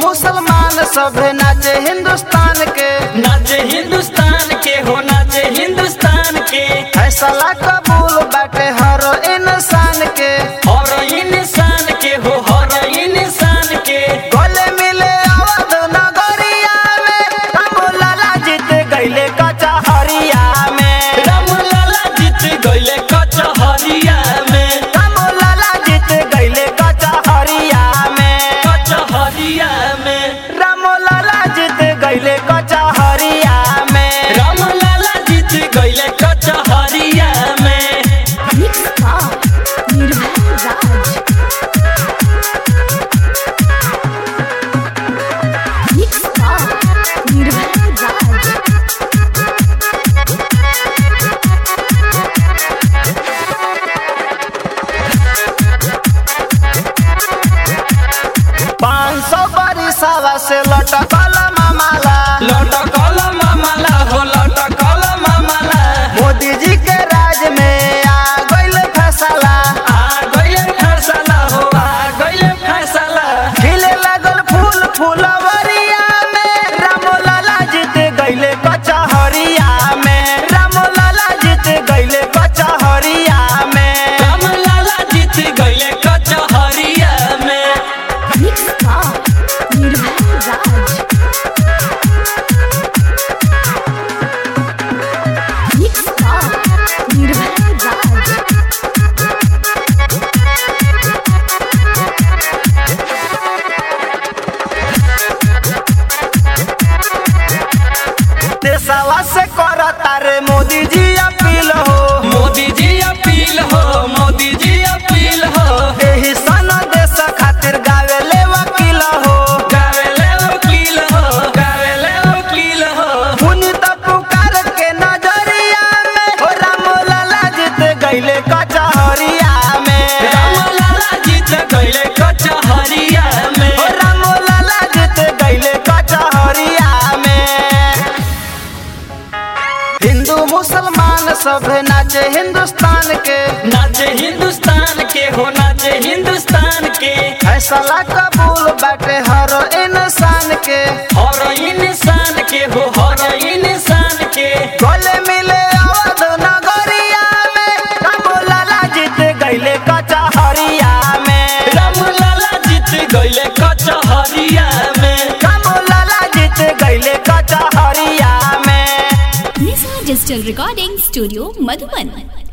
मुसलमान सभे नाचे हिंदुस्तान के नाचे हिंदुस्तान के हो नाचे हिंदुस्तान के फैसला कबूल बाटे हर इंसान के हर इंसान के हो हर इंसान के गले मिले अवध नगरिया में हम लाला जीत गईले कचहरिया में राम लाला जीत गईले कचहरिया में हम लाला जीत गईले कचहरिया में कचहरिया में राम लाला जीत गईले कचहरिया में राम लाला जीत गईले कचहरिया में Mix Pop, Nirbhay Raj. Mix Pop, Nirbhay Raj. पाँच सौ बरिसावा से लटकल मामाला लटकल मामला हो लटकल मामला मोदी जी के राज में आ गईल फैसला आ गईले फैसला हो आ गईले फैसला खिले लगल फूल फूलवरिया में राम लाला जीत गईले कचहरिया में राम लाला जीत गईले कचहरिया में राम लाला जीत गईले कचहरिया में Mix Pop, Nirbhay Raj. Mix Pop, Nirbhay Raj. देशवा से करता रे मोदी जी अपील हो मोदी जी अपील हो मोदी जी अपील हो एही सन देश खातिर गावेले वकील हो गावेले वकील हो गावेले वकील हो पुनित पुकार के नजरिया में हो राम लाला जीत गईले कचहरिया में राम लाला जीत गईले कचहरिया में हो राम लाला जीत गईले कचहरिया में हिंदू मुसलमान सब नाचे हिंदुस्तान के नाचे हिंदुस्तान के हो नाचे हिंदुस्तान के फैसला कबूल बाटे हर इंसान के हर इंसान के हो हर इंसान के गले मिले अवध नगरिया में राम लाला जीत गईले कचहरिया में राम लाला जीत गईले कचहरिया में राम लाला जीत गईले कचहरिया में Nisa Digital Recording Studio, Madhuban.